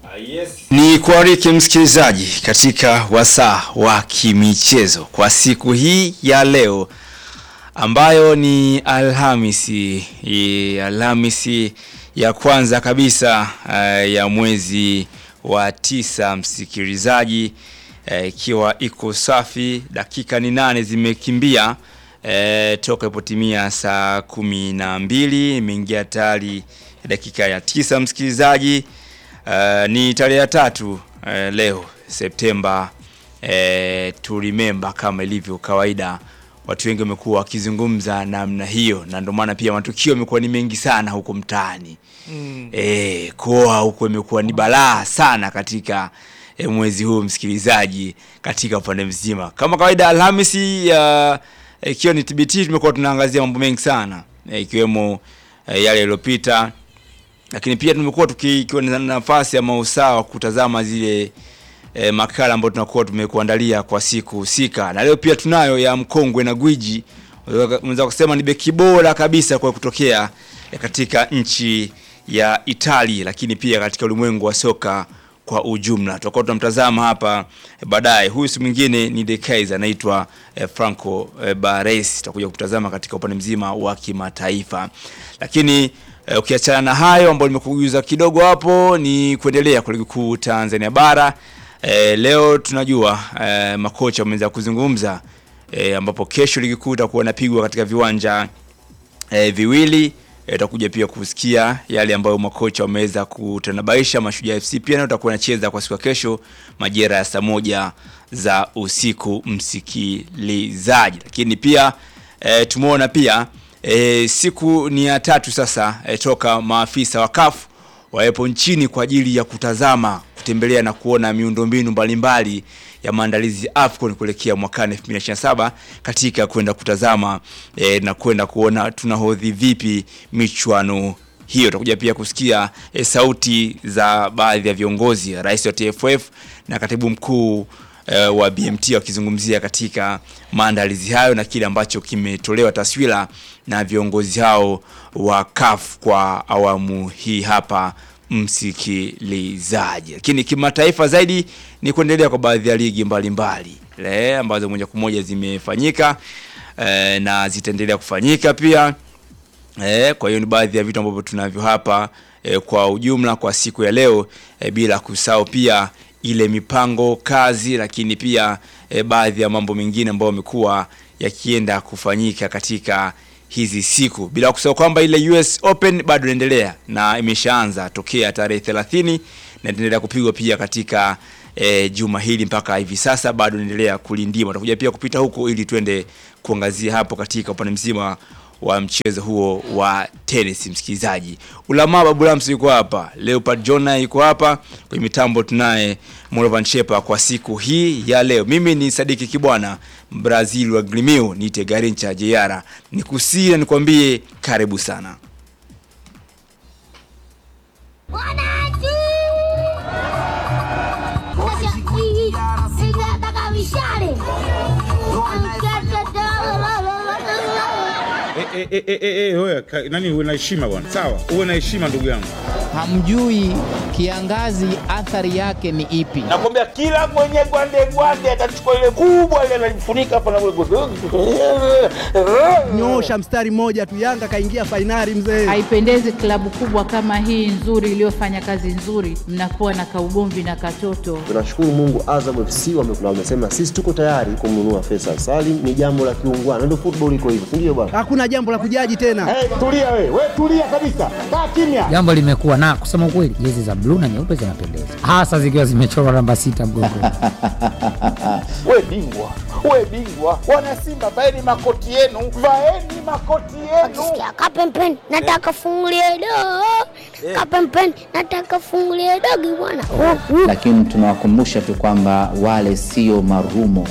Ni kuariki msikilizaji katika wasaa wa kimichezo kwa siku hii ya leo ambayo ni Alhamisi, i- Alhamisi ya kwanza kabisa uh, ya mwezi wa tisa msikilizaji, eh, ikiwa iko safi, dakika ni nane zimekimbia eh, toka ipotimia saa kumi na mbili imeingia tayari dakika ya tisa msikilizaji. Uh, ni tarehe ya tatu uh, leo Septemba uh, to remember kama ilivyo kawaida, watu wengi wamekuwa wakizungumza namna hiyo, na ndio maana pia matukio yamekuwa ni mengi sana huko mtaani mm. E, koa huko imekuwa ni balaa sana katika e, mwezi huu msikilizaji, katika upande mzima. Kama kawaida, Alhamisi ya ikiwa ni TBT, tumekuwa tunaangazia mambo mengi sana e, ikiwemo e, yale yaliyopita lakini pia tumekuwa tukiwa na nafasi ama usawa wa kutazama zile e, makala ambayo tunakuwa tumekuandalia kwa siku husika, na leo pia tunayo ya mkongwe na gwiji, unaweza kusema ni beki bora kabisa kwa kutokea e, katika nchi ya Italia, lakini pia katika ulimwengu wa soka kwa ujumla. Tutakuwa tunamtazama hapa e, baadaye. Huyu si mwingine ni De Kaiser, anaitwa e, Franco e, Baresi. Tutakuja kutazama katika upande mzima wa kimataifa, lakini E, ukiachana na hayo ambayo nimekujuza kidogo hapo, ni kuendelea kwa ligi kuu Tanzania bara. E, leo tunajua e, makocha wameweza kuzungumza e, ambapo kesho ligi kuu itakuwa inapigwa katika viwanja e, viwili. Utakuja e, pia kusikia yale ambayo makocha wameweza kutanabaisha. Mashujaa FC pia nayo itakuwa inacheza kwa siku ya kesho majira ya saa moja za usiku, msikilizaji. Lakini pia e, tumeona pia E, siku ni ya tatu sasa e, toka maafisa wa CAF wawepo nchini kwa ajili ya kutazama, kutembelea na kuona miundombinu mbalimbali ya maandalizi ya AFCON kuelekea mwakani 2027 katika kwenda kutazama e, na kwenda kuona tunahodhi vipi michuano hiyo. Utakuja pia kusikia e, sauti za baadhi ya viongozi, rais wa TFF na katibu mkuu Uh, wa BMT wakizungumzia katika maandalizi hayo na kile ambacho kimetolewa taswira na viongozi hao wa CAF kwa awamu hii hapa msikilizaji. Lakini kimataifa zaidi ni kuendelea kwa baadhi ya ligi mbalimbali le ambazo moja kwa moja zimefanyika uh, na zitaendelea kufanyika pia uh, kwa hiyo ni baadhi ya vitu ambavyo tunavyo hapa uh, kwa ujumla kwa siku ya leo uh, bila kusahau pia ile mipango kazi, lakini pia e, baadhi ya mambo mengine ambayo yamekuwa yakienda kufanyika katika hizi siku, bila kusahau kwamba ile US Open bado inaendelea na imeshaanza tokea tarehe 30 na inaendelea kupigwa pia katika e, juma hili mpaka hivi sasa bado inaendelea kulindima. Tutakuja pia kupita huko ili twende kuangazia hapo katika upande mzima wa mchezo huo wa tenis. Msikilizaji, Ulama Babu Lamsi yuko hapa, Leopard Jona yuko hapa kwenye mitambo, tunaye Morovan Shepa kwa siku hii ya leo. Mimi ni Sadiki Kibwana, Brazil wa Grimio, niite Garincha Jeyara, nikusii nikwambie karibu sana. Eh, eh, eh, eh, eh, wewe, ka- nani uwe na heshima bwana, sawa, uwe na heshima ndugu yangu. hamjui kiangazi athari yake ni ipi. nakwambia kila mwenye gwande gwande atachukua ile kubwa ile analifunika hapa na Nyosha mstari mmoja tu, Yanga kaingia fainali mzee. Haipendezi klabu kubwa kama hii nzuri iliyofanya kazi nzuri, mnakuwa na kaugomvi na katoto. Tunashukuru Mungu, Azam FC wamekula, wamesema sisi tuko tayari kumnunua Faisal Salim. Ni jambo la kiungwana, ndio football iko hivyo, si ndio bwana? Hakuna jambo la kujaji tena. Hey, tulia we, we tulia kabisa, kaa kimya. jambo limekuwa na kusema ukweli, jezi za bluu na nyeupe zinapendeza, hasa zikiwa zimechorwa namba sita mgongoni. We bingwa, we bingwa, wana Simba vaeni makoti yenu, vaeni makoti yenu. Sikia kapempeni nataka fungulie dogo kapempeni nataka fungulie dogo bwana Oh, mm. lakini tunawakumbusha tu kwamba wale sio marumo.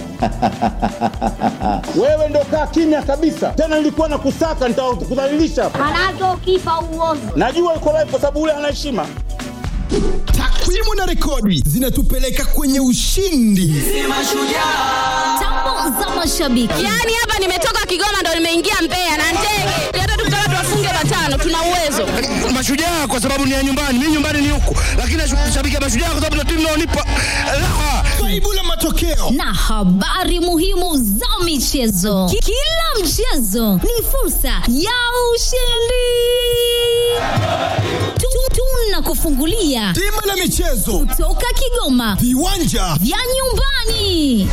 Wewe ndo kaa kimya kabisa, tena nilikuwa na kusaka nitakudhalilisha. Manake ukifa uovu Najua uko live kwa sababu ule ana heshima. Takwimu na rekodi zinatupeleka kwenye ushindi. Tambo za mashabiki. Yaani hapa nimetoka Kigoma ndo nimeingia Mbeya na ndege. Hata tukitaka tuwafunge matano tuna uwezo. Mashujaa kwa sababu ni ya nyumbani, mimi nyumbani ni huku, lakini nashabikia Mashujaa kwa sababu ndio timu inaonipa raha. Kaibu la matokeo na habari muhimu za michezo. Ki- Kila mchezo ni fursa ya ushindi. Tu- Tunakufungulia bima la michezo kutoka Kigoma, viwanja vya nyumbani.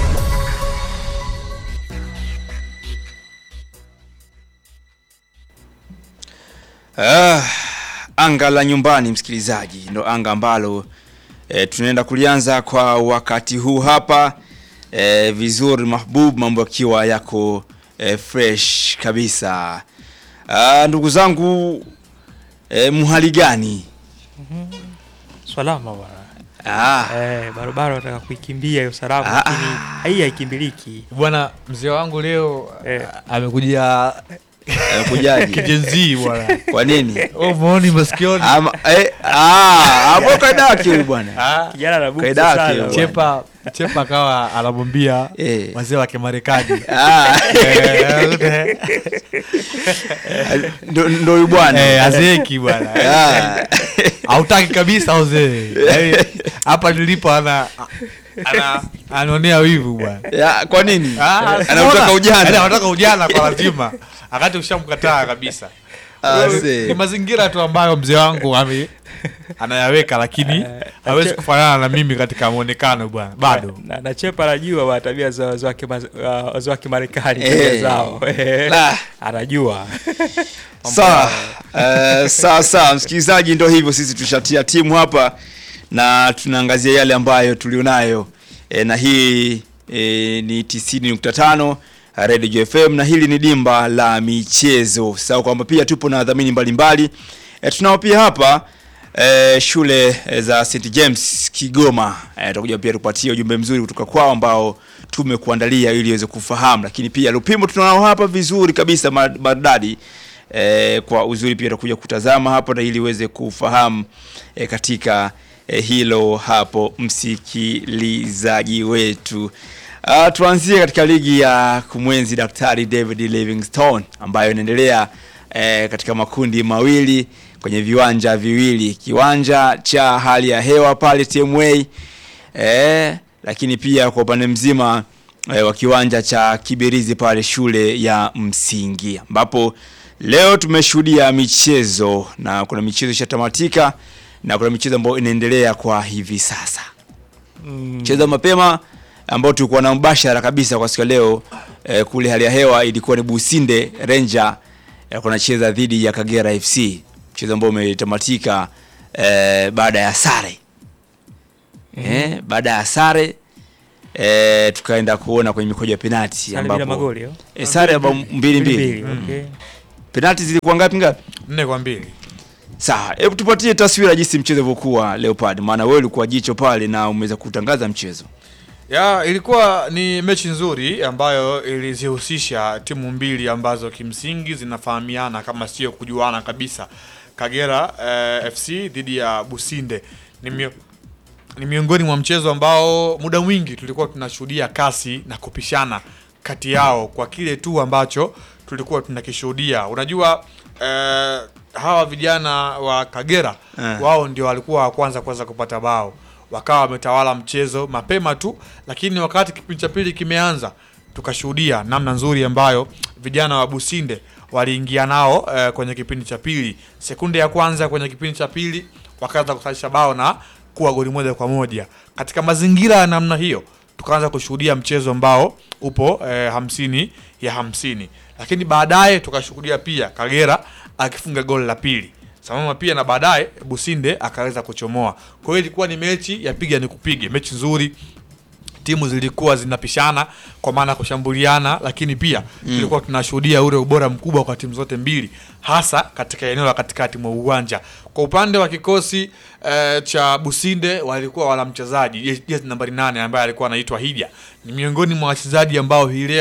Ah, anga la nyumbani msikilizaji, ndo anga ambalo e, tunaenda kulianza kwa wakati huu hapa e, vizuri mahbub, mambo yakiwa yako e, fresh kabisa. Ah, ndugu zangu e, mhali gani? Salama bwana. Ah. Eh, barabara nataka kuikimbia hiyo salama Ah, lakini hii haikimbiliki. Bwana mzee wangu leo Eh. amekuja Amekujaje? kijenzi bwana. Kwa nini? Oh, muoni masikioni. Ama, eh, ah, hapo kaida yake huyu bwana. Kijana na buku Kaida yake sana. huyu bwana. Chepa Chepa akawa anamwambia Eh. wazee wa Kimarekani. Ah. Eh, Ndo ndo huyu bwana. Eh, azeki bwana. Ah. Hautaki kabisa uzee. Yaani, Hapa nilipo ana ana anaonea wivu bwana. Ya, kwa nini? Ah, Anataka unaona? ujana. Yaani anataka ujana kwa lazima. Wakati ushamkataa kabisa. Ah, Kwa hiyo, see. Ni mazingira tu ambayo mzee wangu ame anayaweka lakini hawezi kufanana na mimi katika muonekano bwana. Bado. Na, na Chepa anajua bwana tabia za wazee wa Kima- uh, wazee wa Kimarekani Eh. tabia zao. La. Anajua. Sawa, eh, sawa sawa, msikilizaji, ndo hivyo, sisi tushatia timu hapa na tunaangazia yale ambayo tulionayo e, na hii e, ni 90.5 Radio FM na hili ni dimba la michezo. Sawa kwamba pia tupo na wadhamini mbalimbali e, tunao pia hapa e, shule e, za St James Kigoma. E, tutakuja pia tupatie ujumbe mzuri kutoka kwao ambao tumekuandalia ili iweze kufahamu, lakini pia Lupimo tunao hapa vizuri kabisa ma- maridadi e, kwa uzuri pia tutakuja kutazama hapo na ili uweze kufahamu e, katika e, hilo hapo msikilizaji wetu. Uh, tuanzie katika ligi ya kumwenzi Daktari David Livingstone ambayo inaendelea e, katika makundi mawili kwenye viwanja viwili, kiwanja cha hali ya hewa pale TMA e, lakini pia kwa upande mzima e, wa kiwanja cha Kibirizi pale shule ya msingi ambapo leo tumeshuhudia michezo na kuna michezo ishatamatika na kuna michezo ambayo inaendelea kwa hivi sasa. Mchezo wa mapema ambao tulikuwa na mbashara kabisa kwa siku ya leo eh, kule hali ya hewa ilikuwa ni Businde Ranger eh, kunacheza dhidi ya Kagera FC, mchezo ambao umetamatika eh, baada ya sare eh, baada ya sare eh, tukaenda kuona kwenye mikojo ya penalti Sare bila magoli, oh? eh, sare ambao mbili mbili Mbili, okay. penalti zilikuwa ngapi ngapi? Nne kwa mbili. Sawa, hebu tupatie taswira jinsi mchezo ulivyokuwa Leopard, maana wewe ulikuwa jicho pale na umeweza kutangaza mchezo. Ya, ilikuwa ni mechi nzuri ambayo ilizihusisha timu mbili ambazo kimsingi zinafahamiana kama sio kujuana kabisa. Kagera eh, FC dhidi ya Businde ni, mio, ni miongoni mwa mchezo ambao muda mwingi tulikuwa tunashuhudia kasi na kupishana kati yao kwa kile tu ambacho tulikuwa tunakishuhudia. Unajua eh, hawa vijana wa Kagera Eh. wao ndio walikuwa wa kwanza kuweza kupata bao wakawa wametawala mchezo mapema tu, lakini wakati kipindi cha pili kimeanza, tukashuhudia namna nzuri ambayo vijana wa Businde waliingia nao eh, kwenye kipindi cha pili. Sekunde ya kwanza kwenye kipindi cha pili wakaanza kusalisha bao na kuwa goli moja kwa moja. Katika mazingira ya namna hiyo, tukaanza kushuhudia mchezo ambao upo eh, hamsini ya hamsini, lakini baadaye tukashuhudia pia Kagera akifunga goli la pili sambamba pia na baadaye Businde akaweza kuchomoa. Kwa hiyo ilikuwa ni mechi ya piga ni kupige, mechi nzuri. Timu zilikuwa zinapishana kwa maana ya kushambuliana, lakini pia Mm. tulikuwa tunashuhudia ule ubora mkubwa kwa timu zote mbili, hasa katika eneo la katikati mwa uwanja. Kwa upande wa kikosi eh, cha Businde walikuwa wana mchezaji jezi jezi nambari nane ambaye alikuwa anaitwa Hija, ni miongoni mwa wachezaji ambao hii leo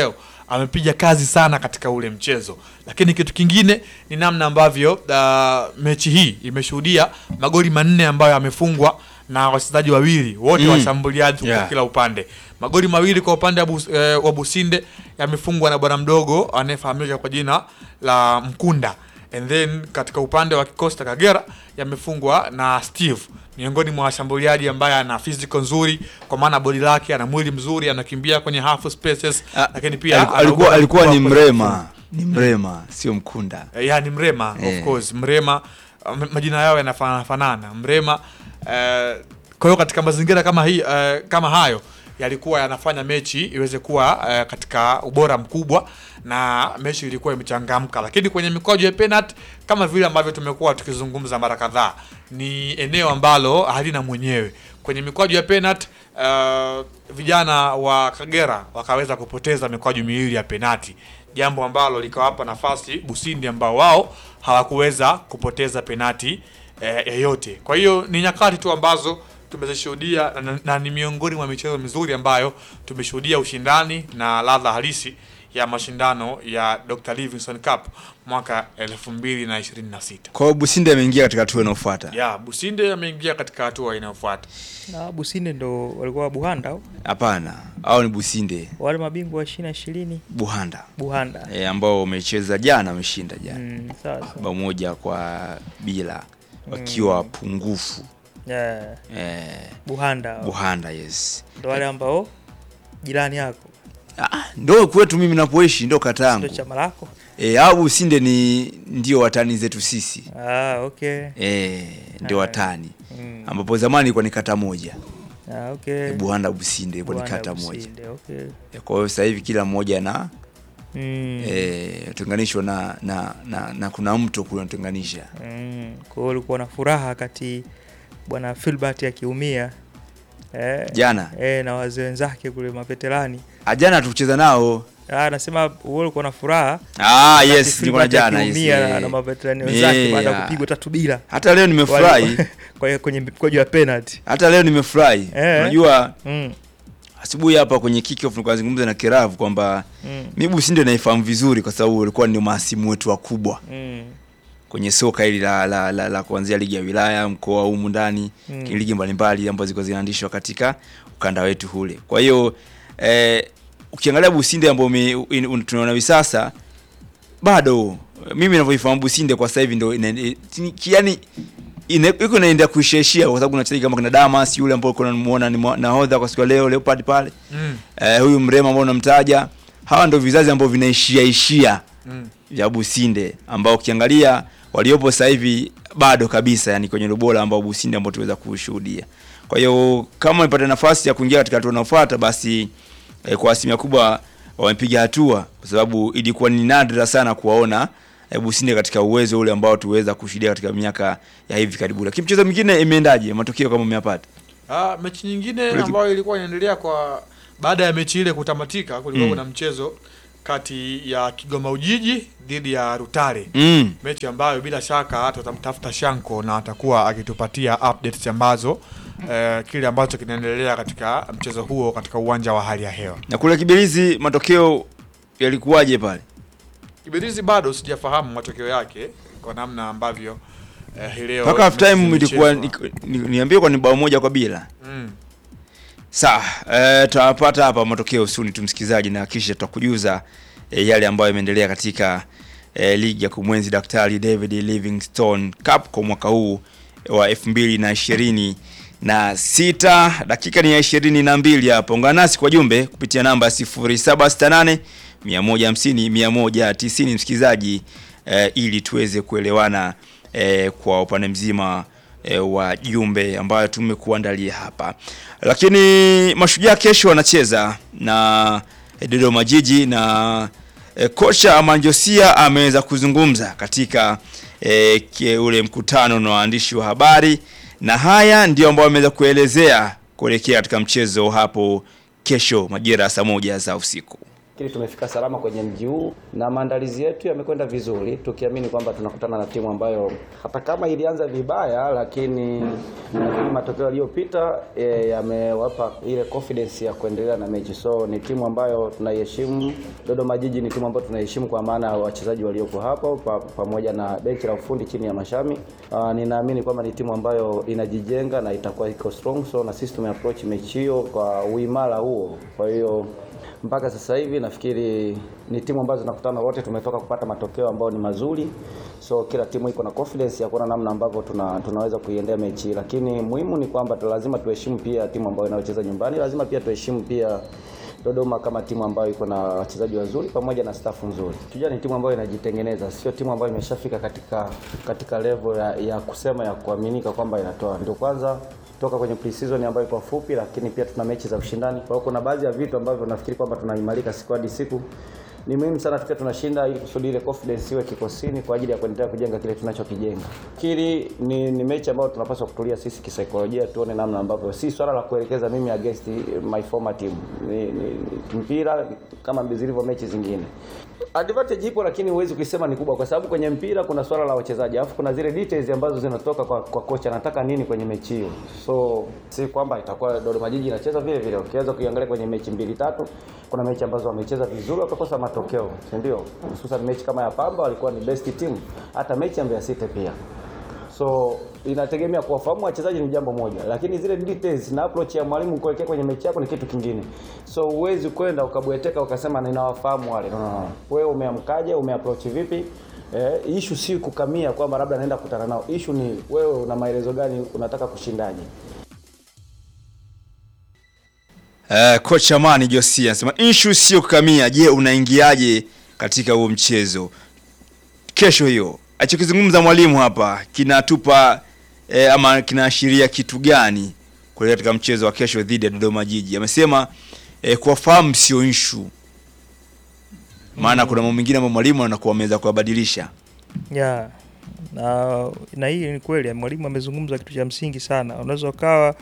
amepiga kazi sana katika ule mchezo, lakini kitu kingine ni namna ambavyo uh, mechi hii imeshuhudia magoli manne ambayo yamefungwa na wachezaji wawili wote Mm. washambuliaji Yeah. kwa kila upande. Magoli mawili kwa upande wa Bus- eh, wa Businde yamefungwa na bwana mdogo anayefahamika kwa jina la Mkunda, and then katika upande wa kikosi cha Kagera yamefungwa na Steve, miongoni mwa washambuliaji ambaye ana physical nzuri, kwa maana bodi lake, ana mwili mzuri, anakimbia kwenye half spaces, lakini pia Aliku- ana alikuwa ubora alikuwa ni mkubwa kwenye mrema ni mrema sio mkunda Eh, ya ni Mrema Eh. of course Mrema uh, m- majina yao yanafanana fanana Mrema eh, kwa hiyo katika mazingira kama hii eh, kama hayo yalikuwa yanafanya mechi iweze kuwa eh, katika ubora mkubwa na mechi ilikuwa imechangamka, lakini kwenye mikwaju ya penalty kama vile ambavyo tumekuwa tukizungumza mara kadhaa, ni eneo ambalo halina mwenyewe. Kwenye mikwaju ya penalty uh, vijana wa Kagera wakaweza kupoteza mikwaju miwili ya penati, jambo ambalo likawapa nafasi Busindi ambao wao hawakuweza kupoteza penati eh, yoyote. Kwa hiyo ni nyakati tu ambazo tumezishuhudia na, na ni miongoni mwa michezo mizuri ambayo tumeshuhudia ushindani na ladha halisi ya mashindano ya Dr. Livingstone Cup mwaka 2026. kwa hiyo businde ameingia katika hatua inayofuata Ya, Businde ameingia katika hatua inayofuata. na Businde ndo walikuwa Buhanda au hapana au ni businde wale mabingwa wa ishirini na ishirini buhanda Buhanda. e, ambao wamecheza jana wameshinda jana Mm, sawa sawa. bao moja kwa bila wakiwa pungufu Yeah. e, Buhanda. buhanda yes Ndo wale ambao jirani yako ndo kwetu mimi napoishi ndo kata ndo yangu chama lako. e, au businde ni ndio watani zetu sisi Ah, okay. e, ndio Ah. watani Mm. ambapo zamani ilikuwa ni kata moja Ah, okay. e, buhanda businde ilikuwa ni Buhanda, kata moja Businde, okay. E, kwa hiyo sasa hivi kila mmoja na Mm. eh, tenganishwa na, na, na, na kuna mto kule unatenganisha Mm. Kwa hiyo ulikuwa na furaha wakati bwana Filbert akiumia eh, Jana? eh, na wazee wenzake kule maveterani ajana tukucheza nao Ah, anasema wewe ulikuwa na furaha Ah, wakati yes, nilikuwa na Filbert jana, yes, akiumia na, eh. na maveterani wenzake Eh, baada ya ah. kupigwa tatu bila. Hata leo nimefurahi. Wale- kwa hiyo kwenye mkojo wa penalty. hata leo nimefurahi Eh. unajua Mm. asubuhi hapa kwenye kickoff nilikuwa nazungumza na Kiravu kwamba Mm. mi Businde naifahamu vizuri kwa sababu walikuwa ndio mahasimu wetu wakubwa Mm. kwenye soka hili la, la, la, la kuanzia ligi ya wilaya mkoa humu ndani Mm. ligi mbalimbali ambazo zilikuwa zinaandishwa katika ukanda wetu hule kwa hiyo eh, ukiangalia Businde ambao ume- in- un- tunaona hivi sasa bado mimi ninavyoifahamu Businde kwa sasa hivi ndio ina- ni- yani ina- iko inaenda kuishaishia kwa sababu kuna wachezaji kama kina Damas yule ambao kuna muona ni mwa- nahodha kwa siku ya leo Leopard pale Mm. eh, huyu Mrema ambao unamtaja hawa ndio vizazi ambao vinaishia ishia Mm. vya Businde ambao ukiangalia waliopo sasa hivi bado kabisa yani kwenye ubora ambao Businde ambao tuweza kushuhudia. Kwa hiyo kama wamepata nafasi ya kuingia katika hatua inayofuata basi eh, kwa asilimia kubwa wamepiga hatua kwa sababu ilikuwa ni nadra sana kuwaona eh, Businde katika uwezo ule ambao tuweza kushuhudia katika miaka ya hivi karibuni. Lakini mchezo mwingine imeendaje? Matokeo kama umeyapata? Ah, mechi nyingine Kule- ambayo ilikuwa inaendelea kwa baada ya mechi ile kutamatika, kulikuwa Mm. kuna mchezo kati ya Kigoma Ujiji dhidi ya Rutare Mm. mechi ambayo bila shaka tutamtafuta Shanko na atakuwa akitupatia updates ambazo eh, kile ambacho kinaendelea katika mchezo huo katika uwanja wa hali ya hewa. Na kule Kibirizi matokeo yalikuwaje pale? Kibirizi bado sijafahamu matokeo yake kwa namna ambavyo eh, hii leo Mpaka half time mechi ilikuwa zimechezwa. ni- ni- niambie kwa ni bao moja kwa bila. Mm. Sawa, eh, tutapata hapa matokeo usuni tu msikilizaji, na kisha tutakujuza eh, yale ambayo yameendelea katika eh, ligi ya kumwenzi Daktari David Livingstone Cup kwa mwaka huu wa elfu mbili na ishirini na sita. Dakika ni ya ishirini na mbili hapa. Ungana nasi kwa jumbe kupitia namba 0768 150 190 msikilizaji, eh, ili tuweze kuelewana eh, kwa upande mzima e, wa jumbe ambayo tumekuandalia hapa. Lakini Mashujaa kesho wanacheza na e, Dodoma Jiji na e, kocha Amanjosia ameweza kuzungumza katika e, kie, ule mkutano na waandishi wa habari, na haya ndio ambayo ameweza kuelezea kuelekea katika mchezo hapo kesho majira ya saa moja za usiku. nafikiri tumefika salama kwenye mji huu na maandalizi yetu yamekwenda vizuri, tukiamini kwamba tunakutana na timu ambayo hata kama ilianza vibaya, lakini nafikiri matokeo yaliyopita e, yamewapa ile confidence ya kuendelea na mechi. So ni timu ambayo tunaiheshimu. Dodoma Jiji ni timu ambayo tunaiheshimu kwa maana ya wachezaji waliopo hapo pa, pamoja na benchi la ufundi chini ya Mashami. Uh, ninaamini kwamba ni timu ambayo inajijenga na itakuwa iko strong, so na sisi tumeapproach mechi hiyo kwa uimara huo, kwa hiyo mpaka sasa hivi nafikiri ni timu ambazo zinakutana wote, tumetoka kupata matokeo ambayo ni mazuri, so kila timu iko na confidence ya kuona namna ambavyo tuna, tunaweza kuiendea mechi, lakini muhimu ni kwamba tu- lazima tuheshimu pia timu ambayo inayocheza nyumbani, lazima pia tuheshimu pia Dodoma kama timu ambayo iko na wachezaji wazuri pamoja na staff nzuri. Tujua ni timu ambayo inajitengeneza, sio timu ambayo imeshafika katika katika level ya, ya kusema ya kuaminika kwamba inatoa. Ndio kwanza toka kwenye pre-season ambayo iko fupi, lakini pia tuna mechi za ushindani. Kwa hiyo kuna baadhi ya vitu ambavyo nafikiri kwamba tunaimarika siku hadi siku. Ni muhimu sana tukiwa tunashinda ili kusudi ile confidence iwe kikosini kwa ajili ya kuendelea kujenga kile tunachokijenga. Fikiri ni, ni mechi ambayo tunapaswa kutulia sisi kisaikolojia, tuone namna ambavyo si swala la kuelekeza mimi against my former team. Ni, ni, ni mpira kama zilivyo mechi zingine. Advantage ipo lakini huwezi kuisema ni kubwa kwa sababu kwenye mpira kuna swala la wachezaji, alafu kuna zile details ambazo zinatoka kwa, kwa kocha anataka nini kwenye mechi hiyo. So si kwamba itakuwa Dodoma Jiji inacheza vile vile. Ukiweza kuiangalia kwenye mechi mbili tatu, kuna mechi ambazo wamecheza vizuri wakakosa matokeo, si ndio? Hususan mechi kama ya Pamba walikuwa ni best team, hata mechi ya Mbeya City pia. So inategemea kuwafahamu wachezaji ni jambo moja, lakini zile details na approach ya mwalimu kuelekea kwenye mechi yako ni kitu kingine. So huwezi kwenda ukabweteka ukasema ninawafahamu wale. No, no, no. Wewe umeamkaje, umeapproach vipi? Eh, issue si kukamia kwamba labda naenda kukutana nao. Issue ni wewe una maelezo gani, unataka kushindaje? Uh, kocha Mani Josia anasema issue sio kukamia. Je, unaingiaje katika huo mchezo kesho? Hiyo alichokizungumza mwalimu hapa kinatupa eh, ama kinaashiria kitu gani kuelekea katika mchezo wa kesho dhidi ya Dodoma Jiji? Amesema eh, kuwafahamu sio issue, maana kuna mambo mengine ambayo mwalimu anakuwa ameweza kuyabadilisha. ya na, na hii ni kweli mwalimu amezungumza kitu cha msingi sana unaweza ukawa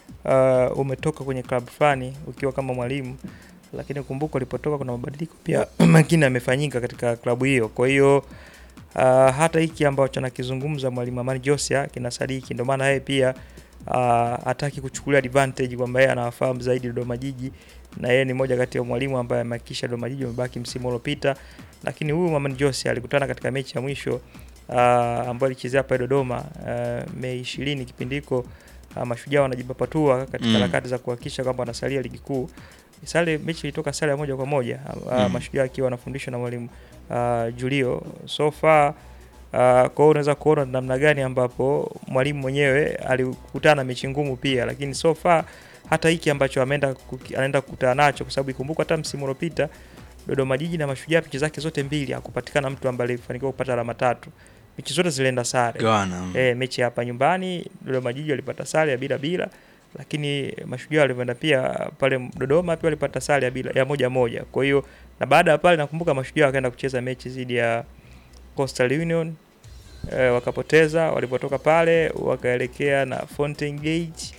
uh, umetoka kwenye club fulani ukiwa kama mwalimu lakini kumbuka ulipotoka kuna mabadiliko pia mengine yamefanyika katika klabu hiyo kwa hiyo uh, hata hiki ambacho anakizungumza mwalimu Amani Josia kinasadiki ndio maana yeye pia uh, hataki kuchukulia advantage kwamba yeye anawafahamu zaidi Dodoma Jiji na yeye ni moja kati ya mwalimu ambaye amehakikisha Dodoma Jiji wamebaki msimu uliopita lakini huyu Amani Josia alikutana katika mechi ya mwisho uh, ambayo alichezea hapa Dodoma uh, Mei 20 kipindi hiko uh, mashujaa wanajipapatua katika Mm. harakati za kuhakikisha kwamba wanasalia ligi kuu. Sare mechi ilitoka sare ya moja kwa moja uh, Mm. mashujaa akiwa wanafundishwa na mwalimu uh, Julio so far uh, kwa hiyo unaweza kuona namna gani ambapo mwalimu mwenyewe alikutana na mechi ngumu pia, lakini so far hata hiki ambacho ameenda kuki- anaenda kukutana nacho, kwa sababu ikumbuka hata msimu uliopita Dodoma Jiji na Mashujaa mechi zake zote mbili hakupatikana mtu ambaye alifanikiwa kupata alama tatu. Mechi zote zilienda sare. Gawana. E, mechi hapa nyumbani Dodoma Jiji walipata sare ya bila bila, lakini Mashujaa walivyoenda pia pale Dodoma pia walipata sare ya bila ya moja moja. Kwa hiyo na baada ya pale nakumbuka Mashujaa wakaenda kucheza mechi dhidi ya Coastal Union e, wakapoteza. Walipotoka pale wakaelekea na Fountain Gate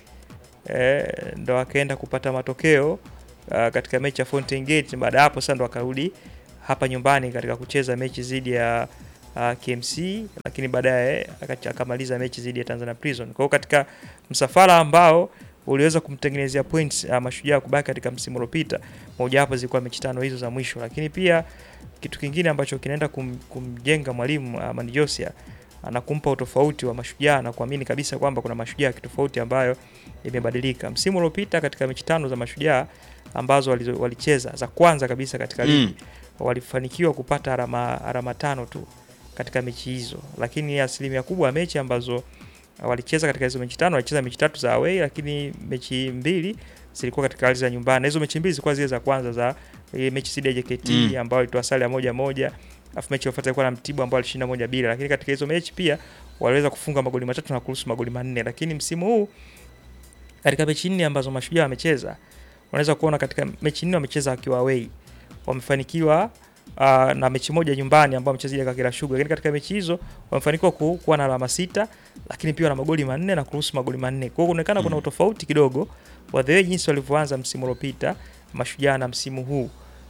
e, ndo wakaenda kupata matokeo uh, katika mechi ya Fountain Gate. Baada ya hapo sasa ndo wakarudi hapa nyumbani katika kucheza mechi dhidi ya uh, KMC, lakini baadaye akacha- akamaliza mechi dhidi ya Tanzania Prison. Kwa hiyo katika msafara ambao uliweza kumtengenezea points uh, Mashujaa kubaki katika msimu uliopita, moja wapo zilikuwa mechi tano hizo za mwisho, lakini pia kitu kingine ambacho kinaenda kum, kumjenga mwalimu uh, Mani Josia anakumpa utofauti wa Mashujaa na kuamini kabisa kwamba kuna Mashujaa kitofauti ambayo imebadilika. Msimu uliopita katika mechi tano za Mashujaa ambazo walizo- walicheza za kwanza kabisa katika Mm. ligi walifanikiwa kupata alama, alama tano tu katika mechi hizo, lakini asilimia kubwa ya mechi ambazo uh, walicheza katika hizo mechi tano walicheza mechi tatu za away, lakini mechi mbili zilikuwa katika ardhi za nyumbani, na hizo mechi mbili zilikuwa zile za kwanza za ile mechi dhidi ya JKT Mm. ambayo ilitoa sare ya moja moja, alafu mechi iliyofuata ilikuwa na Mtibwa ambao alishinda moja bila, lakini katika hizo mechi pia waliweza kufunga magoli matatu na kuruhusu magoli manne, lakini msimu huu katika mechi nne ambazo Mashujaa wamecheza, unaweza kuona katika mechi nne wamecheza wakiwa away, wamefanikiwa uh, na mechi moja nyumbani ambao wamecheza ile Kagera Sugar, lakini katika mechi hizo wamefanikiwa ku, kuwa na alama sita, lakini pia na magoli manne na kuruhusu magoli manne. Kwa hiyo kuonekana kuna utofauti kidogo wa the way jinsi walivyoanza msimu uliopita Mashujaa na msimu huu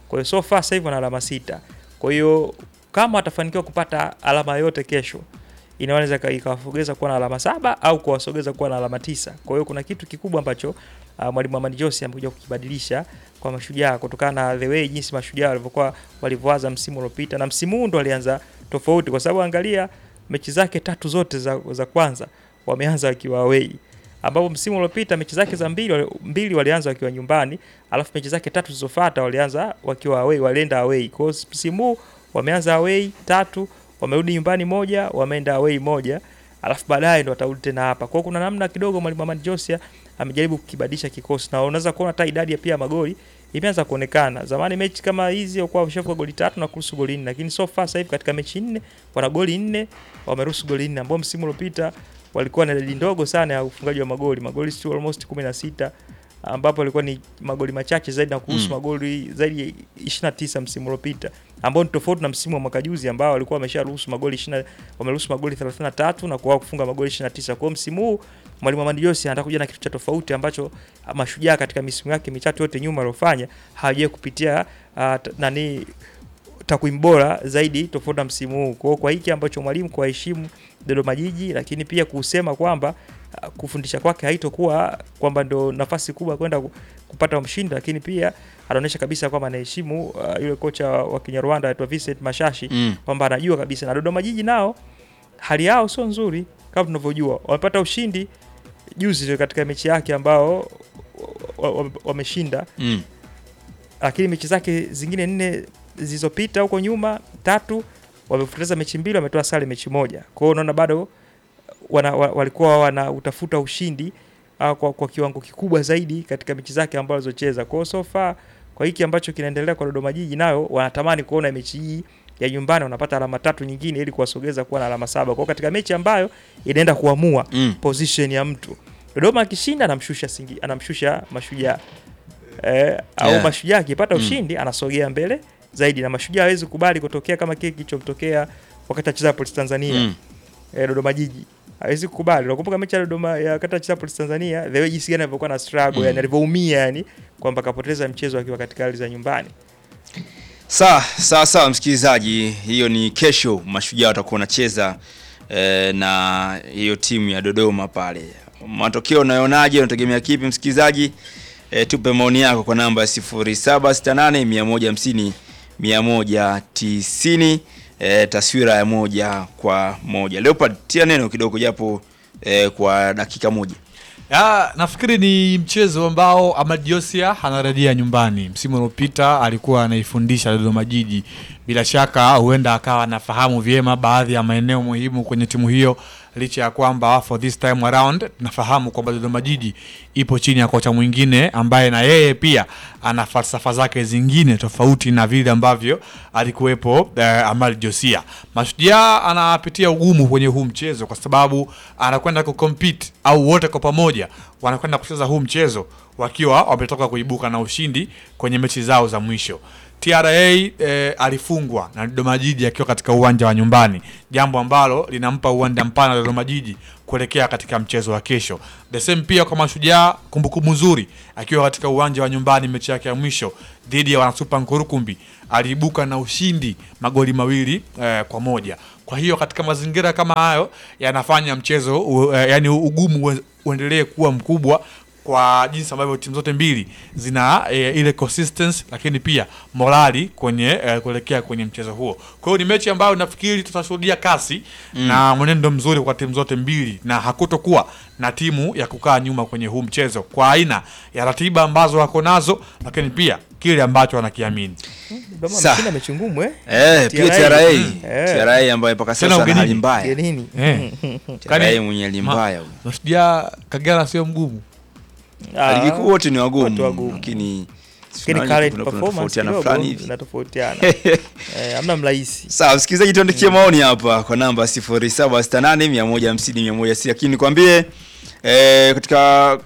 Kwa hiyo so far sasa hivi wana alama sita. Kwa hiyo kama watafanikiwa kupata alama yote kesho inaweza ika- ikawasogeza kuwa na alama saba au kuwasogeza kuwa na alama tisa. Kwa hiyo kuna kitu kikubwa ambacho uh, mwalimu Amani Jose amekuja kukibadilisha kwa mashujaa kutokana na the way jinsi mashujaa walivyokuwa walivyoanza msimu uliopita, na msimu huu ndo walianza tofauti, kwa sababu angalia mechi zake tatu zote za, za kwanza wameanza wakiwa away ambapo msimu uliopita mechi zake za mbili, wali- mbili walianza wakiwa nyumbani, alafu mechi zake tatu zilizofuata walianza wakiwa away, walienda away. Kwa hiyo msimu huu wameanza away tatu, wamerudi nyumbani moja, wameenda away moja, alafu baadaye ndo watarudi tena hapa. Kwa hiyo kuna namna kidogo mwalimu Amani Josia amejaribu kukibadilisha kikosi, na unaweza kuona hata idadi ya pia magoli imeanza kuonekana. Zamani mechi kama hizi walikuwa wameshafunga goli tatu na kuruhusu goli nne, lakini so far sasa hivi katika mechi nne wana goli nne, wameruhusu goli nne, ambao msimu uliopita walikuwa na idadi ndogo sana ya ufungaji wa magoli, magoli si almost 16 ambapo ilikuwa ni magoli machache zaidi na kuhusu Mm. magoli zaidi ya 29 msimu uliopita, ambao ni tofauti na msimu wa mwaka juzi ambao walikuwa wamesharuhusu magoli 20 wameruhusu magoli 33 na kwa kufunga magoli 29. Kwa hiyo msimu huu mwalimu Amani Jose anataka kuja na kitu cha tofauti ambacho mashujaa katika misimu yake mitatu yote nyuma aliyofanya hawajawahi kupitia uh, t- nani takwimu bora zaidi tofauti na msimu huu. Kwa hiyo kwa hiki ambacho mwalimu kuwaheshimu Dodoma Jiji, lakini pia kusema kwamba uh, kufundisha kwake haitokuwa kwamba ndo nafasi kubwa kwenda ku- kupata mshindi, lakini pia anaonyesha kabisa kwamba anaheshimu uh, yule kocha wa Kinyarwanda anaitwa Vincent Mashashi Mm. kwamba anajua kabisa, na Dodoma Jiji nao hali yao sio nzuri kama tunavyojua, wamepata ushindi juzi tu katika mechi yake ambao wa- wa- wameshinda Mm. lakini mechi zake zingine nne zilizopita huko nyuma tatu wamepoteza mechi mbili, wametoa sare mechi moja. Kwa hiyo unaona bado wana, wa- walikuwa wana utafuta ushindi uh, kwa, kwa kiwango kikubwa zaidi katika mechi zake ambazo alizocheza. Kwa hiyo so far kwa hiki ambacho kinaendelea kwa Dodoma Jiji, nayo wanatamani kuona mechi hii ya nyumbani wanapata alama tatu nyingine ili kuwasogeza kuwa na alama saba. Kwa hiyo katika mechi ambayo inaenda kuamua Mm. position ya mtu, Dodoma akishinda anamshusha singi, anamshusha Mashujaa eh, au Yeah. Mashujaa akipata Mm. ushindi anasogea mbele zaidi, na Mashujaa hawezi kubali kutokea kama kile kilichomtokea wakati acheza Polisi Tanzania Mm. eh, Dodoma Jiji hawezi kukubali. Unakumbuka mechi ya Dodoma ya wakati acheza Polisi Tanzania, the way jinsi gani alivyokuwa na struggle Mm. yani alivyoumia yani kwamba kapoteza mchezo akiwa katika ardhi za nyumbani. Sawa sawa sawa, msikilizaji, hiyo ni kesho, mashujaa watakuwa wanacheza eh, na hiyo timu ya Dodoma pale. Matokeo unayonaje? Unategemea kipi msikilizaji? Eh, tupe maoni yako kwa namba ya 0768 150 190, eh, taswira ya moja kwa moja. Leopard, tia neno kidogo japo eh, kwa dakika moja. Ya, nafikiri ni mchezo ambao Ahmad Josia anarejea nyumbani. Msimu uliopita alikuwa anaifundisha Dodoma Jiji. Bila shaka huenda akawa anafahamu vyema baadhi ya maeneo muhimu kwenye timu hiyo, licha ya kwamba for this time around tunafahamu kwamba Dodoma Jiji ipo chini ya kocha mwingine ambaye na yeye pia ana falsafa zake zingine tofauti na vile ambavyo alikuwepo eh, Ahmad Josia. Mashujaa anapitia ugumu kwenye huu mchezo kwa sababu anakwenda kucompete au wote kwa pamoja wanakwenda kucheza huu mchezo wakiwa wametoka kuibuka na ushindi kwenye mechi zao za mwisho. TRA eh, alifungwa na Dodoma Jiji akiwa katika uwanja wa nyumbani, jambo ambalo linampa uwanja mpana Dodoma Jiji kuelekea katika mchezo wa kesho. The same pia kwa Mashujaa, kumbukumbu nzuri akiwa katika uwanja wa nyumbani mechi yake ya mwisho dhidi ya wanasupa Nkurukumbi aliibuka na ushindi magoli mawili eh, kwa moja. Kwa hiyo katika mazingira kama hayo yanafanya mchezo u, eh, yani ugumu ue- uendelee kuwa mkubwa kwa jinsi ambavyo timu zote mbili zina e, ile consistency lakini pia morali kwenye e, kuelekea kwenye mchezo huo. Kwa hiyo ni mechi ambayo nafikiri tutashuhudia kasi Mm. na mwenendo mzuri kwa timu zote mbili, na hakutokuwa na timu ya kukaa nyuma kwenye huu mchezo kwa aina ya ratiba ambazo wako nazo, lakini pia kile ambacho wanakiamini. Dodoma Sa- ameshinda mechi ngumu eh? Eh, pia TRA. TRA, Mm. Eh. TRA ambayo mpaka Tena sasa ana hali ugenini. mbaya. Ugenini. Eh. TRA mwenye hali mbaya huyo. Mashujaa Kagera sio mgumu. Ah, Ligi kuu wote ni watu wagumu, wagumu. lakini Lakini tunaona current kuna- kuna performance tofautiana kidogo fulani hivi. inatofautiana. Eh, hamna mrahisi. Sawa, msikilizaji, tuandikie maoni hapa kwa namba 0768 150 160, lakini nikwambie eh, katika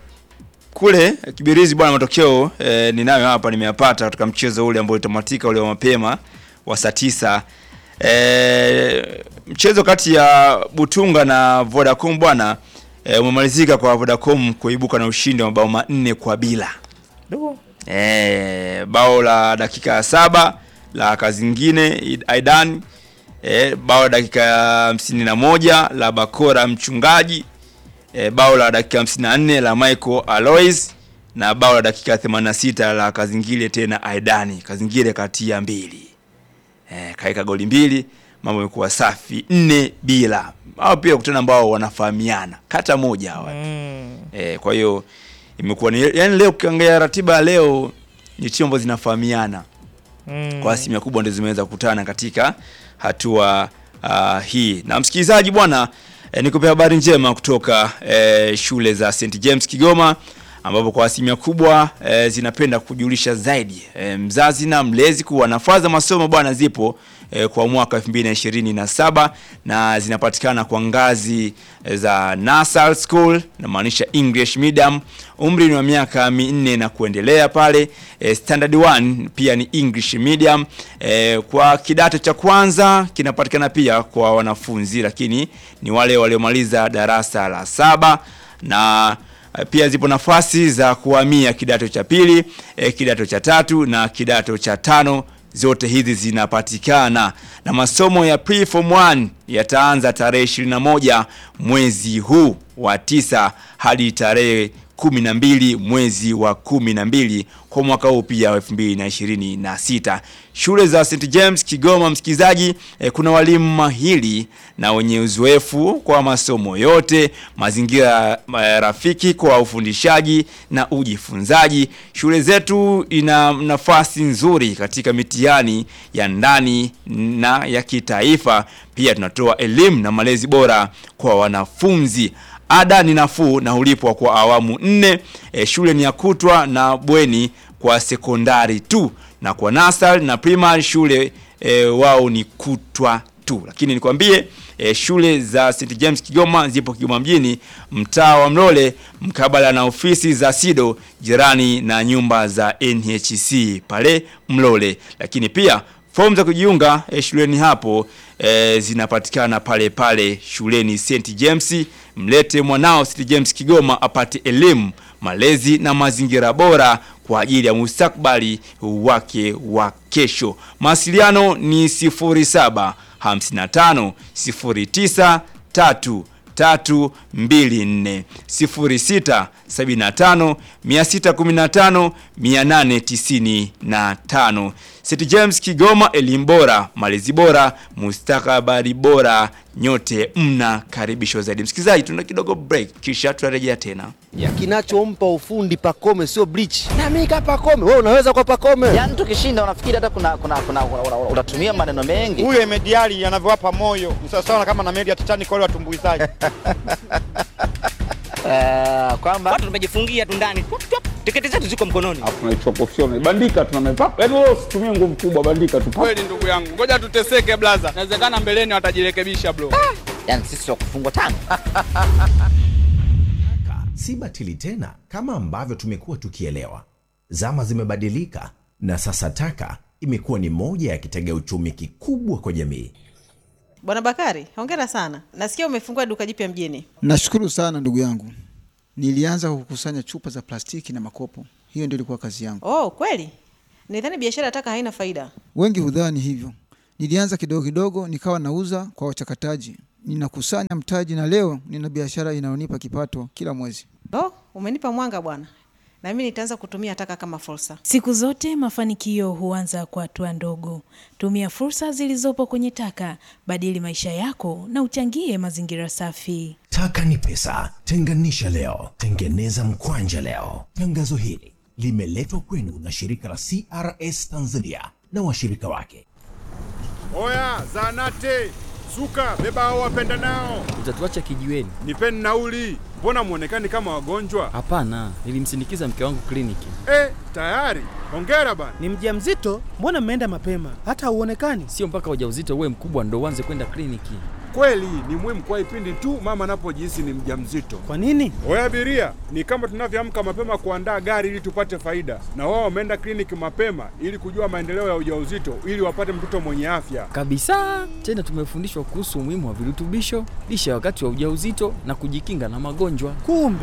kule Kibirizi bwana, matokeo eh, ninayo hapa, nimeyapata katika mchezo ule ambao ulitamatika ule wa mapema wa saa tisa. Eh, mchezo kati ya Butunga na Vodacom bwana eh, umemalizika kwa Vodacom kuibuka na ushindi wa mabao manne kwa bila. Dogo. e, bao la dakika ya saba la Kazingine Aidan e, bao la dakika ya hamsini na moja la Bakora Mchungaji e, bao la dakika hamsini na nne la Michael Alois na bao la dakika 86 la Kazingile tena Aidani Kazingile katia mbili e, kaika goli mbili mambo yamekuwa safi nne bila hao pia kutana ambao wanafahamiana kata moja hawa Mm. e, kwa hiyo imekuwa ni yani leo ukiangalia ratiba ya leo ni timu ambazo zinafahamiana Mm. kwa asilimia kubwa ndio zimeweza kukutana katika hatua uh, hii na msikilizaji bwana eh, nikupe habari njema kutoka eh, shule za St James Kigoma ambapo kwa asilimia kubwa eh, zinapenda kujulisha zaidi eh, mzazi na mlezi kuwa nafasi za masomo bwana zipo eh, kwa mwaka 2027 na zinapatikana kwa ngazi eh, za Nasal School namaanisha English medium umri ni wa miaka minne na kuendelea pale eh, standard 1 pia ni English medium eh, kwa kidato cha kwanza kinapatikana pia kwa wanafunzi lakini ni wale waliomaliza darasa la saba na eh, pia zipo nafasi za kuhamia kidato cha pili eh, kidato cha tatu na kidato cha tano zote hizi zinapatikana na masomo ya pre-form 1 yataanza tarehe 21 mwezi huu wa tisa hadi tarehe 12 mwezi wa 12 kwa mwaka huu pia wa 2026. Shule za St James Kigoma, msikilizaji, eh, kuna walimu mahiri na wenye uzoefu kwa masomo yote, mazingira eh, rafiki kwa ufundishaji na ujifunzaji. Shule zetu ina nafasi nzuri katika mitihani ya ndani na ya kitaifa. Pia tunatoa elimu na malezi bora kwa wanafunzi. Ada ni nafuu na hulipwa kwa awamu nne. E, shule ni ya kutwa na bweni kwa sekondari tu, na kwa nasari na primary shule e, wao ni kutwa tu. Lakini nikwambie e, shule za St James Kigoma zipo Kigoma mjini, mtaa wa Mlole, mkabala na ofisi za SIDO, jirani na nyumba za NHC pale Mlole. Lakini pia fomu za kujiunga e, shuleni hapo e, zinapatikana pale pale shuleni St James. Mlete mwanao St James Kigoma apate elimu, malezi na mazingira bora kwa ajili ya mustakbali wake wa kesho. Mawasiliano ni 07 55 09 3 tatu mbili nne sifuri sita sabini na tano mia sita kumi na tano mia nane tisini na tano St James Kigoma, elimu bora, malezi bora, mustakabali bora, nyote mnakaribishwa zaidi. Msikilizaji, tuna kidogo break, kisha tutarejea tena. ya kinachompa ufundi Pakome sio bleach. Na mimi kama Pakome, wewe unaweza kwa Pakome. Yaani tukishinda unafikiri hata kuna kuna kuna una- una- unatumia maneno mengi. huyo Emediali anavyowapa moyo ni sawasawa kama na meli ya Titanic wale watumbuizaji. Eh, kwamba watu tumejifungia tu ndani Tup, tup, tiketi zetu ziko mkononi tunaichukua professional bandika tuna mepapa yani wewe usitumie nguvu kubwa bandika tu Kweli ndugu yangu, ngoja tuteseke blaza, inawezekana mbeleni watajirekebisha bro. yani sisi wa kufungwa tano. si batili tena kama ambavyo tumekuwa tukielewa. Zama zimebadilika na sasa taka imekuwa ni moja ya kitega uchumi kikubwa kwa jamii. Bwana Bakari, hongera sana. Nasikia umefungua duka jipya mjini. Nashukuru sana ndugu yangu. Nilianza kukusanya chupa za plastiki na makopo, hiyo ndio ilikuwa kazi yangu. Oh, kweli? Nidhani biashara ya taka haina faida. Wengi hudhani hivyo. Nilianza kidogo kidogo, nikawa nauza kwa wachakataji, ninakusanya mtaji, na leo nina biashara inayonipa kipato kila mwezi. Oh, umenipa mwanga bwana. Na mimi nitaanza kutumia taka kama fursa. Siku zote mafanikio huanza kwa hatua ndogo. Tumia fursa zilizopo kwenye taka, badili maisha yako na uchangie mazingira safi. Taka ni pesa, tenganisha leo, tengeneza mkwanja leo. Tangazo hili limeletwa kwenu na shirika la CRS Tanzania na washirika wake. Oya, zanate suka, beba hao wapenda nao, Utatuacha kijiweni? nipeni nauli. Mbona mwonekani kama wagonjwa? Hapana, nilimsindikiza mke wangu kliniki. Eh, tayari. Hongera bana. Ni mjamzito? Mbona mmeenda mapema? Hata hauonekani. Sio mpaka ujauzito uwe mkubwa ndo uanze kwenda kliniki. Kweli ni muhimu kwa ipindi tu mama anapojihisi ni mjamzito. Kwa nini? Oya abiria, ni kama tunavyoamka mapema kuandaa gari ili tupate faida, na wao wameenda kliniki mapema ili kujua maendeleo ya ujauzito ili wapate mtoto mwenye afya. Kabisa. Tena tumefundishwa kuhusu umuhimu wa virutubisho, lishe wakati wa ujauzito na kujikinga na magonjwa. Kumbe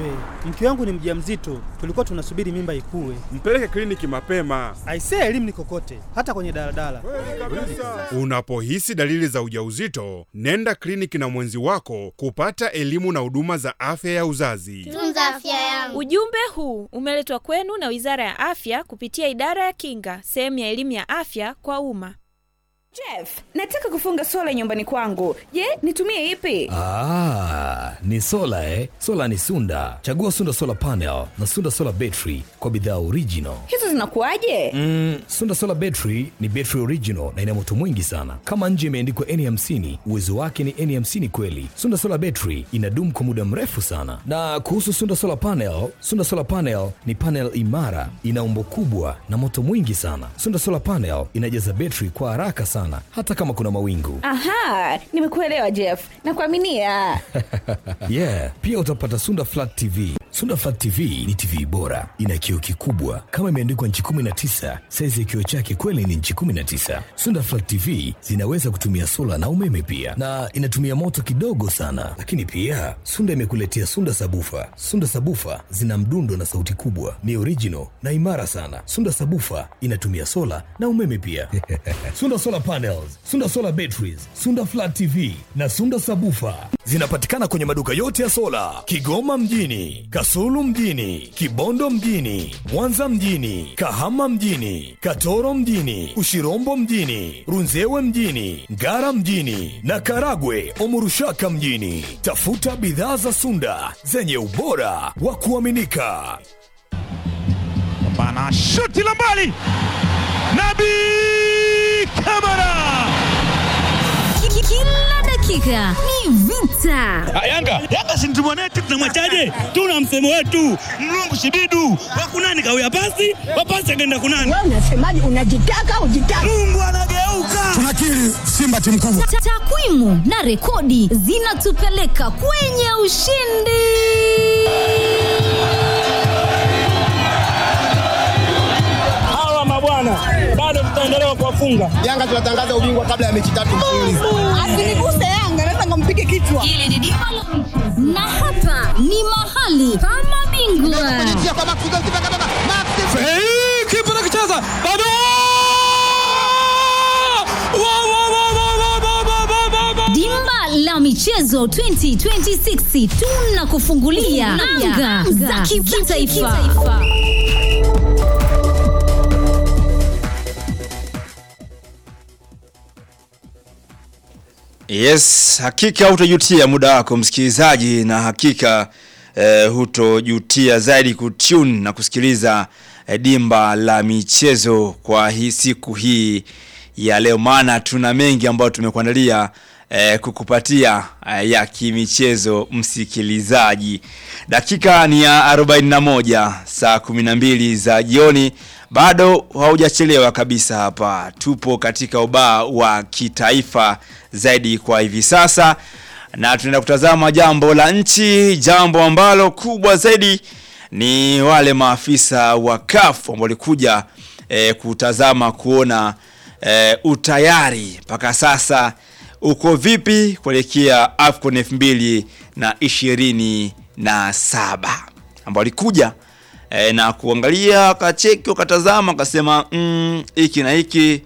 Mke wangu ni mjamzito, tulikuwa tunasubiri mimba ikue. Mpeleke kliniki mapema. Aisee, elimu ni kokote, hata kwenye daladala. Unapohisi dalili za ujauzito, nenda kliniki na mwenzi wako kupata elimu na huduma za afya ya uzazi. Tunza afya yangu. Ujumbe huu umeletwa kwenu na Wizara ya Afya kupitia Idara ya Kinga, sehemu ya elimu ya afya kwa umma. Jeff, nataka kufunga sola nyumbani kwangu. Je, nitumie ipi? Ah, ni sola eh? Sola ni Sunda. Chagua Sunda Solar Panel na Sunda Solar Battery kwa bidhaa original. Hizo zinakuwaje? Mm, Sunda Solar Battery ni battery original na ina moto mwingi sana. Kama nje imeandikwa N50, uwezo wake ni N50 kweli. Sunda Solar Battery inadumu kwa muda mrefu sana. Na kuhusu Sunda Solar Panel, Sunda Solar Panel ni panel imara, ina umbo kubwa na moto mwingi sana. Sunda Solar Panel inajaza battery kwa haraka sana hata kama kuna mawingu. Aha, nimekuelewa Jeff. Nakuaminia. yeah, pia utapata Sunda Flat TV. Sunda Flat TV ni TV bora, ina kioo kikubwa kama imeandikwa nchi 19. Saizi ya kioo chake kweli ni nchi 19. Sunda Flat TV zinaweza kutumia sola na umeme pia, na inatumia moto kidogo sana. Lakini pia Sunda imekuletea Sunda Sabufa. Sunda Sabufa zina mdundo na sauti kubwa, ni original na imara sana. Sunda Sabufa inatumia sola na umeme pia. Sunda Solar Panels, Sunda Solar Batteries, Sunda Flat TV na Sunda Sabufa zinapatikana kwenye maduka yote ya sola Kigoma mjini, Kasulu mjini, Kibondo mjini, Mwanza mjini, Kahama mjini, Katoro mjini, Ushirombo mjini, Runzewe mjini, Ngara mjini na Karagwe Omurushaka mjini. Tafuta bidhaa za Sunda zenye ubora wa kuaminika. Bana shuti la mbali, Nabi Kamara. Kila dakika ni vita. Yanga Yanga si mtimu wetu, tunamwachaje? Tuna msemo wetu mlungu shibidu wakunani kawia pasi wapasi akaenda kunani. Wewe unasemaje? Unajitaka ujitaka. Mungu anageuka. Tunakiri Simba timu kubwa. Ta- Takwimu na rekodi zinatupeleka kwenye ushindi. Hawa mabwana bado tutaendelea kuwafunga. Yanga tunatangaza ubingwa kabla ya mechi tatu mfululizo. Asiniguse Yanga, naweza ngampige kichwa. Hili ni dimba la na hapa ni mahali pa mabingwa. Kipa nakicheza bado Dimba la michezo 2026 tunakufungulia anga za kitaifa. Yes, hakika hutojutia muda wako msikilizaji, na hakika eh, hutojutia zaidi kutune na kusikiliza eh, dimba la michezo kwa hii siku hii ya leo, maana tuna mengi ambayo tumekuandalia eh, kukupatia eh, ya kimichezo msikilizaji. Dakika ni ya 41 saa 12 za jioni, bado haujachelewa kabisa. Hapa tupo katika ubaa wa kitaifa zaidi kwa hivi sasa, na tunaenda kutazama jambo la nchi, jambo ambalo kubwa zaidi ni wale maafisa wa CAF ambao walikuja eh, kutazama kuona eh, utayari mpaka sasa uko vipi kuelekea AFCON elfu mbili na ishirini na saba ambao walikuja e, na kuangalia wakacheki wakatazama wakasema mm, hiki na hiki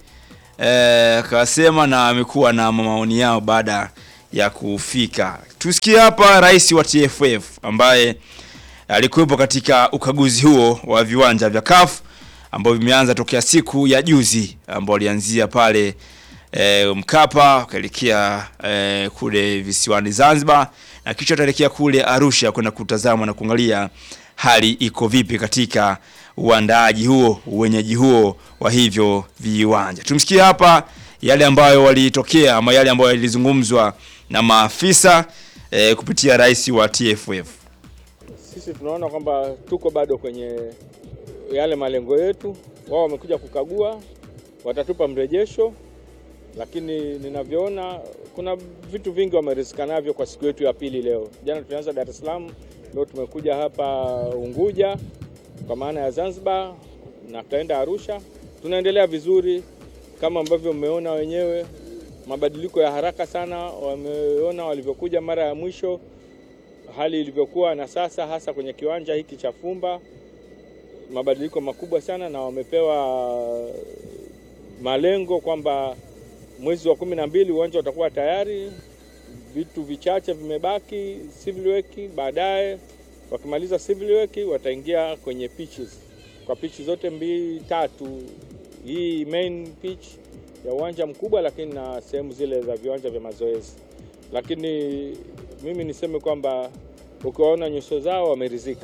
e, akasema na amekuwa na maoni yao baada ya kufika. Tusikie hapa rais wa TFF ambaye alikuwepo katika ukaguzi huo wa viwanja vya CAF ambao vimeanza tokea siku ya juzi ambao alianzia pale e, Mkapa ukaelekea e, kule visiwani Zanzibar na kisha ataelekea kule Arusha kwenda kutazama na kuangalia hali iko vipi katika uandaaji huo uwenyeji huo wa hivyo viwanja. Tumsikie hapa yale ambayo walitokea ama yale ambayo yalizungumzwa na maafisa e, kupitia rais wa TFF. Sisi tunaona kwamba tuko bado kwenye yale malengo yetu. Wao wamekuja kukagua, watatupa mrejesho, lakini ninavyoona kuna vitu vingi wamerizika navyo kwa siku yetu ya pili leo. Jana tulianza Dar es Salaam, leo tumekuja hapa Unguja kwa maana ya Zanzibar na tutaenda Arusha. Tunaendelea vizuri kama ambavyo mmeona wenyewe, mabadiliko ya haraka sana wameona walivyokuja mara ya mwisho. hali ilivyokuwa na sasa, hasa kwenye kiwanja hiki cha Fumba, mabadiliko makubwa sana, na wamepewa malengo kwamba mwezi wa kumi na mbili uwanja utakuwa tayari. Vitu vichache vimebaki civil work. Baadaye wakimaliza civil work wataingia kwenye pitches, kwa pitch zote mbili tatu, hii main pitch ya uwanja mkubwa, lakini na sehemu zile za viwanja vya mazoezi. Lakini mimi niseme kwamba ukiwaona nyuso zao wameridhika.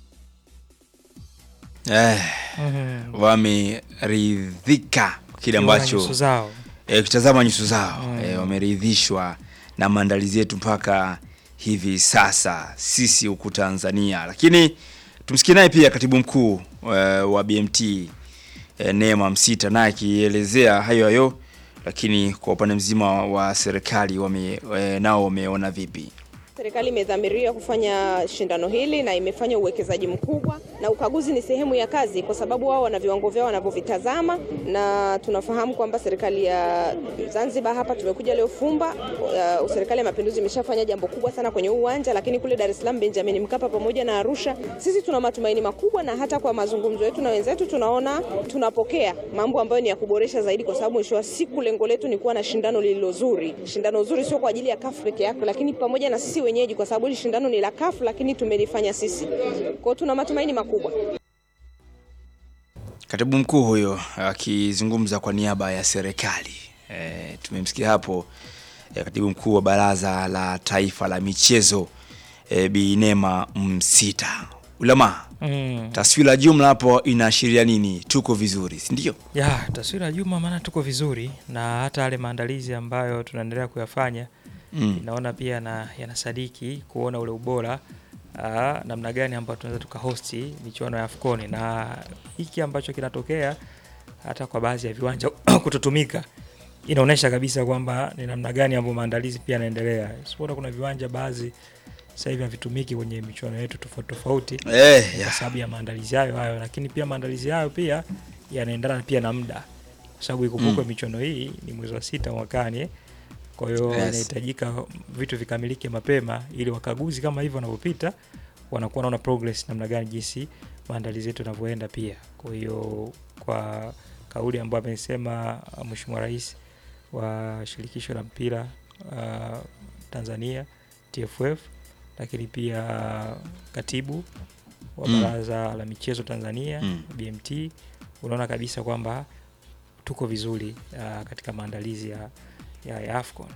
Eh, Mhm. wameridhika kile Ukiona ambacho nyuso zao. eh, ukitazama nyuso zao Mm. eh, wameridhishwa na maandalizi yetu mpaka hivi sasa sisi huku Tanzania. Lakini tumsikie naye pia katibu mkuu eh, wa BMT eh, Neema Msita naye akielezea hayo hayo, lakini kwa upande mzima wa serikali wame, eh, nao wameona vipi? Serikali imedhamiria kufanya shindano hili na imefanya uwekezaji mkubwa, na ukaguzi ni sehemu ya kazi, kwa sababu wao wana viwango vyao wanavyovitazama, na tunafahamu kwamba serikali ya Zanzibar hapa tumekuja leo Fumba. Uh, serikali ya Mapinduzi imeshafanya jambo kubwa sana kwenye huu uwanja, lakini kule Dar es Salaam Benjamin Mkapa pamoja na Arusha, sisi tuna matumaini makubwa, na hata kwa mazungumzo yetu na wenzetu tunaona tunapokea mambo ambayo ni ya kuboresha zaidi, kwa sababu mwisho wa siku lengo letu ni kuwa na shindano lililo zuri. Shindano zuri sio kwa ajili ya kafu peke yake, lakini pamoja na sisi wenyeji, kwa sababu hili shindano ni la kafu, lakini tumelifanya sisi. Kwa hiyo tuna matumaini makubwa. Katibu mkuu huyo akizungumza kwa niaba ya serikali. E, tumemsikia hapo e, katibu mkuu wa Baraza la Taifa la Michezo e, Bi Neema Msita. Ulama, Mm. taswira jumla hapo inaashiria nini? Tuko vizuri, si ndio? Ya, taswira ya juma maana tuko vizuri na hata yale maandalizi ambayo tunaendelea kuyafanya Mm. inaona pia na yanasadiki kuona ule ubora aa, namna gani ambayo tunaweza tukahosti michuano ya Afcon na hiki ambacho kinatokea hata kwa baadhi ya viwanja kutotumika inaonyesha kabisa kwamba ni namna gani ambayo maandalizi pia yanaendelea. Sipoona kuna viwanja baadhi sasa hivi havitumiki kwenye michuano yetu tofauti tofauti Eh, kwa ya. sababu ya maandalizi hayo hayo, lakini pia maandalizi hayo pia yanaendana pia na muda, kwa sababu ikumbukwe Mm. michuano hii ni mwezi wa sita mwakani eh. Kwa hiyo Yes. inahitajika vitu vikamilike mapema, ili wakaguzi kama hivyo wanavyopita wanakuwa wanaona progress namna gani jinsi maandalizi yetu yanavyoenda pia. Kwa hiyo kwa kauli ambayo amesema uh, Mheshimiwa Rais wa shirikisho la mpira uh, Tanzania TFF, lakini pia katibu wa Mm. baraza la michezo Tanzania Mm. BMT, unaona kabisa kwamba tuko vizuri uh, katika maandalizi ya, ya, ya AFCON.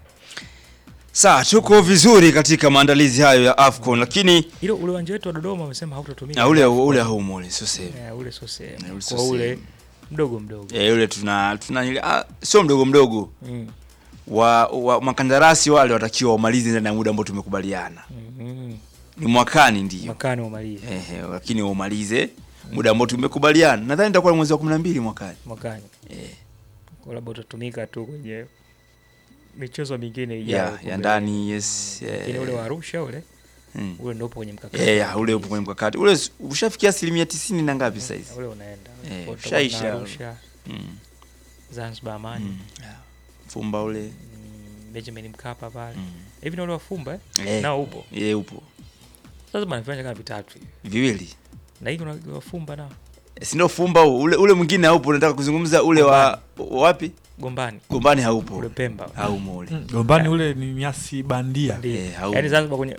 Sawa, tuko vizuri katika maandalizi hayo ya AFCON, lakini Ilo ule uwanja wetu wa Dodoma wamesema hautatumika. na ule ule haumo ule sio sehemu. Eh, ule sio sehemu. Eh, ule sio Kwa ule sehemu. mdogo mdogo. Eh, ule tuna tuna ile ah, sio mdogo mdogo. Mm. Wa, wa makandarasi wale watakiwa wamalize ndani ya muda ambao tumekubaliana. Mhm. Ni mwakani ndio. Mwakani umalize. Ehe, lakini umalize muda ambao tumekubaliana. Nadhani itakuwa ni mwezi wa 12 mwakani. Mwakani. Eh. Kwa labda utatumika tu kwenye michezo mingine ijayo. Ya, kumbe. ya ndani yes. Lakini ule wa Arusha ule Mm. ule ndio upo kwenye mkakati. Eh, ya, ule upo kwenye mkakati. Ule s- ushafikia asilimia tisini na ngapi sasa hivi? Ule unaenda. Eh, Kwa tutakuwa na ushaisha. Arusha, Mm. Zanzibar Amani. Mm. ya. Fumba ule. Mm, Benjamin Mkapa pale. Hivi na ule wafumba eh? Eh. Nao upo. Eh, upo. Sasa bwana viwanja kama vitatu hivi. Viwili. Na hivi una wafumba nao. Si ndio fumba huu. Ule ule mwingine haupo. Nataka kuzungumza ule wa wapi? Gombani. Gombani haupo. Ule Pemba. Haumo ule. Gombani ule ni nyasi bandia. Eh, haumo. Yaani Zanzibar kwenye